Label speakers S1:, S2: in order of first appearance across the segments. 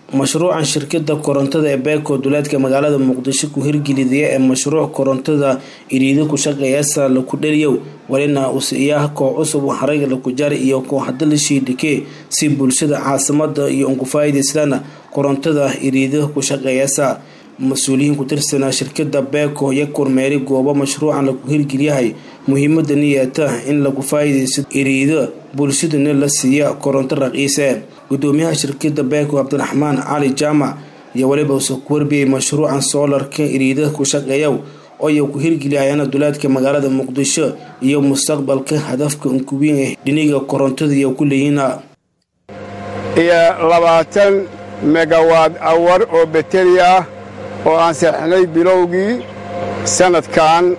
S1: mashruucan shirkada korontada ee beeko duleedka magaalada muqdisho ku hirgelidaya ee mashruuc korontada iriido ku shaqeeyasa laku dhaliyow walina usiiyaha koox cusub xarayga laku jari iyo kooxda lashiidhike si bulshada caasimada iyo unkufaa'idaystaan korontada iriido ku shaqeeyasa mas-uuliyiin ku tirsanaa shirkada beeko iyo kormeeri goobo mashruucan lagu hirgelyahay muhiimada niyeeta in lagu faa'iidaysto iriido bulshadana la siiya koronto raqiise gudoomiyaha shirkada beeko cabdiraxmaan cali jaamac iyo weliba uuse ku warbiyay mashruucan soolarka iriida ku shaqeeya ooay ku hirgeliyayana duleedka magaalada muqdisho iyo mustaqbalka hadafka unkuwiin ee dhiniga korontada iyo ku leeyiina
S2: iyo labaatan megawaad awar oo beteri ah oo aan seexnay bilowgii sannadkan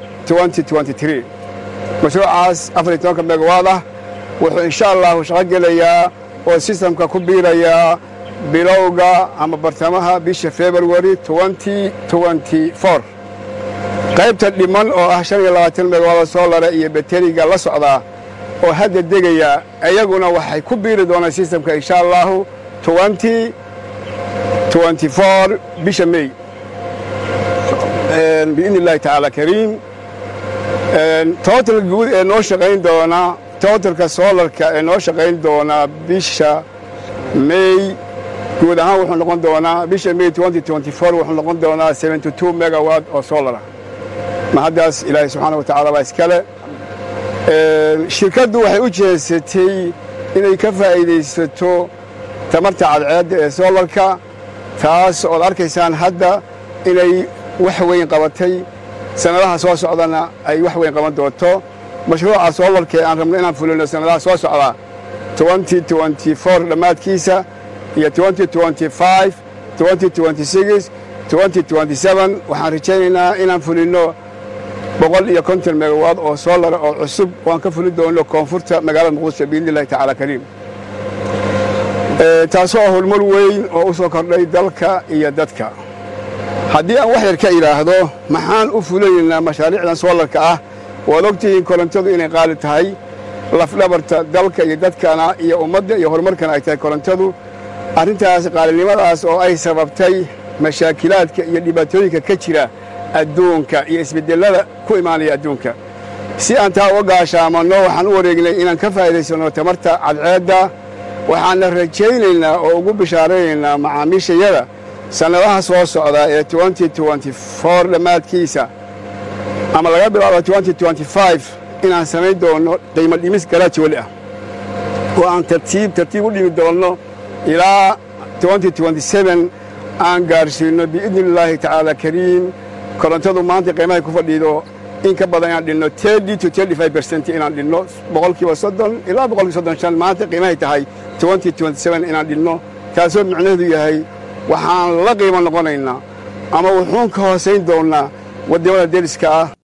S2: mashruucaas afar iyo tobanka megawaad ah wuxuu insha allahu shaqo gelayaa oo sistamka ku biirayaa bilowga ama bartamaha bisha februari qaybta dhiman oo ah shan iyo labaatan megawaado soolara iyo bateriga la socdaa oo hadda degaya iyaguna waxay ku biiri doonaan sistamka insha allahu bisha mey biidni illahi tacaala kariim total guud ee noo shaqayn doona totalka soolarka ee noo shaqayn doonaa bisha mey guud ahaan wuxuu noqon doonaa bisha mey wuxuu noqon doonaa megawad oo soolarah mahaddaas ilaahay subxaana wa tacala baa iskale shirkaddu waxay u jeesatay inay ka faa'iidaysato tamarta cadceedda ee soolarka taas ood arkaysaan hadda inay wax weyn qabatay sannadaha soo socdana ay wax weyn qaban doonto mashruuca soolarka ee aan rabno inaan fulino sannadaha soo socda dhammaadkiisa iyo waxaan rajaynaynaa inaan fulinno boqol iyo konton megawaad oo soolara oo cusub oo aan ka fulin doonno koonfurta magaalada muqdisho biidni illahi tacaala kariim taasoo horumar weyn oo u soo kordhay dalka iyo dadka haddii aan wax yar ka idhaahdo maxaan u fulinaynaa mashaariicdan soolarka ah waad ogtihiin korontadu inay qaali tahay lafdhabarta dalka iyo dadkana iyo ummadda iyo horumarkana ay tahay korontadu arrintaas qaalinimadaas oo ay sababtay mashaakilaadka iyo dhibaatooyinka ka jira adduunka iyo isbeddellada ku imaanaya adduunka si aan taa uga gaashaamanno waxaan u wareegnay inaan ka faa'iidaysanno tamarta cadceedda waxaanna rajaynaynaa oo ugu bishaaraynaynaa macaamiishayada sannadaha soo socda ee dhammaadkiisa ama laga bilaabo inaan samayn doonno qiimo dhimis garaajwali ah oo aan tartiib tartiib u dhimi doonno ilaa aan gaarsiinno biidni illaahi tacaala kariim korontadu maanta qiimahay ku fadhiido in ka badan inaan dhinno inaan dhinno boqolkiiba soddon ilaa boqolkiiba soddon shan maanta qiimahay tahay inaan dhinno taasoo micnaheedu yahay waxaan la qiimo noqonaynaa ama wuxuun ka hoosayn doonnaa waddamada deriska ah